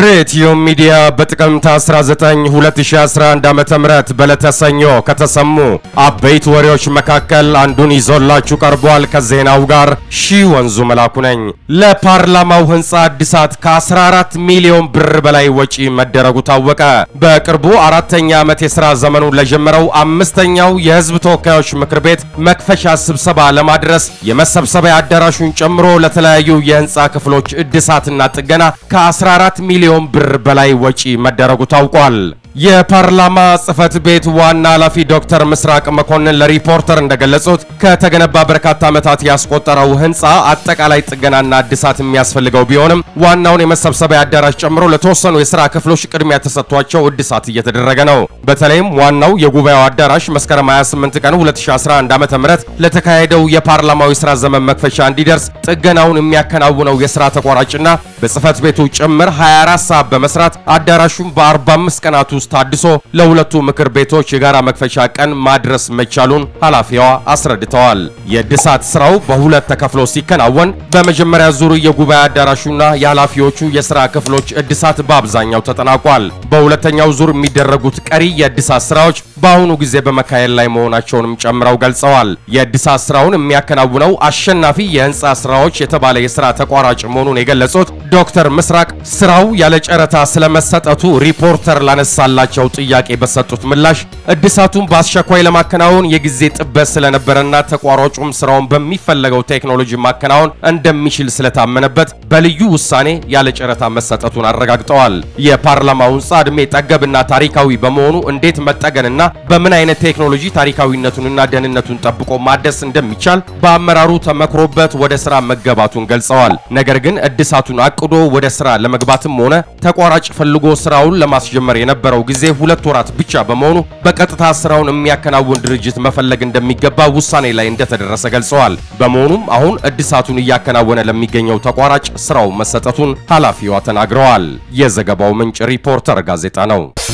ሬትዮ ሚዲያ በጥቅምት 19 2011 ዓ.ም በዕለተ ሰኞ ከተሰሙ አበይት ወሬዎች መካከል አንዱን ይዞላችሁ ቀርቧል። ከዜናው ጋር ሺህ ወንዙ መላኩ ነኝ። ለፓርላማው ሕንፃ እድሳት ከ14 ሚሊዮን ብር በላይ ወጪ መደረጉ ታወቀ። በቅርቡ አራተኛ ዓመት የሥራ ዘመኑን ለጀመረው አምስተኛው የሕዝብ ተወካዮች ምክር ቤት መክፈሻ ስብሰባ ለማድረስ የመሰብሰቢያ አዳራሹን ጨምሮ ለተለያዩ የሕንፃ ክፍሎች እድሳትና ጥገና ከ14 ሚሊዮን ብር በላይ ወጪ መደረጉ ታውቋል። የፓርላማ ጽህፈት ቤት ዋና ኃላፊ ዶክተር ምስራቅ መኮንን ለሪፖርተር እንደገለጹት ከተገነባ በርካታ ዓመታት ያስቆጠረው ህንፃ አጠቃላይ ጥገናና እድሳት የሚያስፈልገው ቢሆንም ዋናውን የመሰብሰቢያ አዳራሽ ጨምሮ ለተወሰኑ የሥራ ክፍሎች ቅድሚያ ተሰጥቷቸው እድሳት እየተደረገ ነው። በተለይም ዋናው የጉባኤው አዳራሽ መስከረም 28 ቀን 2011 ዓ.ም ለተካሄደው የፓርላማው የሥራ ዘመን መክፈቻ እንዲደርስ ጥገናውን የሚያከናውነው የሥራ ተቋራጭና በጽህፈት ቤቱ ጭምር 24 ሰዓት በመስራት አዳራሹን በ45 ቀናት ውስጥ ታድሶ ለሁለቱ ምክር ቤቶች የጋራ መክፈቻ ቀን ማድረስ መቻሉን ኃላፊዋ አስረድተዋል። የእድሳት ስራው በሁለት ተከፍሎ ሲከናወን በመጀመሪያ ዙር የጉባኤ አዳራሹና የኃላፊዎቹ የሥራ ክፍሎች እድሳት በአብዛኛው ተጠናቋል። በሁለተኛው ዙር የሚደረጉት ቀሪ የእድሳት ስራዎች በአሁኑ ጊዜ በመካሄድ ላይ መሆናቸውንም ጨምረው ገልጸዋል። የእድሳት ስራውን የሚያከናውነው አሸናፊ የህንፃ ስራዎች የተባለ የሥራ ተቋራጭ መሆኑን የገለጹት ዶክተር ምስራቅ ስራው ያለ ጨረታ ስለመሰጠቱ ሪፖርተር ላነሳላቸው ጥያቄ በሰጡት ምላሽ እድሳቱን በአስቸኳይ ለማከናወን የጊዜ ጥበት ስለነበረና ተቋራጩም ስራውን በሚፈለገው ቴክኖሎጂ ማከናወን እንደሚችል ስለታመነበት በልዩ ውሳኔ ያለ ጨረታ መሰጠቱን አረጋግጠዋል። የፓርላማው ህንፃ ዕድሜ ጠገብና ታሪካዊ በመሆኑ እንዴት መጠገንና በምን አይነት ቴክኖሎጂ ታሪካዊነቱንና ደህንነቱን ጠብቆ ማደስ እንደሚቻል በአመራሩ ተመክሮበት ወደ ስራ መገባቱን ገልጸዋል። ነገር ግን እድሳቱን አቅዶ ወደ ስራ ለመግባትም ሆነ ተቋራጭ ፈልጎ ስራውን ለማስጀመር የነበረው ጊዜ ሁለት ወራት ብቻ በመሆኑ በቀጥታ ስራውን የሚያከናውን ድርጅት መፈለግ እንደሚገባ ውሳኔ ላይ እንደተደረሰ ገልጸዋል። በመሆኑም አሁን እድሳቱን እያከናወነ ለሚገኘው ተቋራጭ ስራው መሰጠቱን ኃላፊዋ ተናግረዋል። የዘገባው ምንጭ ሪፖርተር ጋዜጣ ነው።